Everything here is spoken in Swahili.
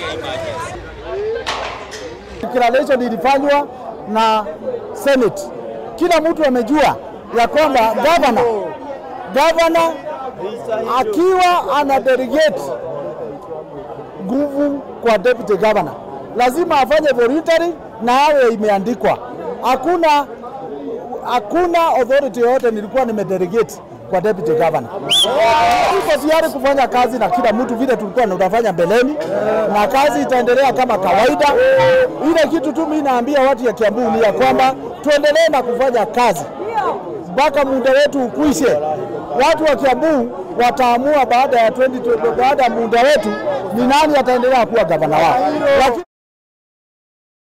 Declaration ilifanywa na Senate. Kila mtu amejua ya kwamba governor governor akiwa ana delegate nguvu kwa deputy governor lazima afanye voluntary na awe imeandikwa. Hakuna hakuna authority yoyote nilikuwa nimedelegate kwa deputy governor. Tuko tayari kufanya kazi na kila mtu vile tulikuwa tunafanya mbeleni, na kazi itaendelea kama kawaida. Ile kitu tu mimi naambia watu ya Kiambu ni ya kwamba tuendelee na kufanya kazi mpaka muda wetu ukwishe. Watu wa Kiambu wataamua baada ya 20, baada ya muda wetu ni nani ataendelea kuwa gavana wao, lakini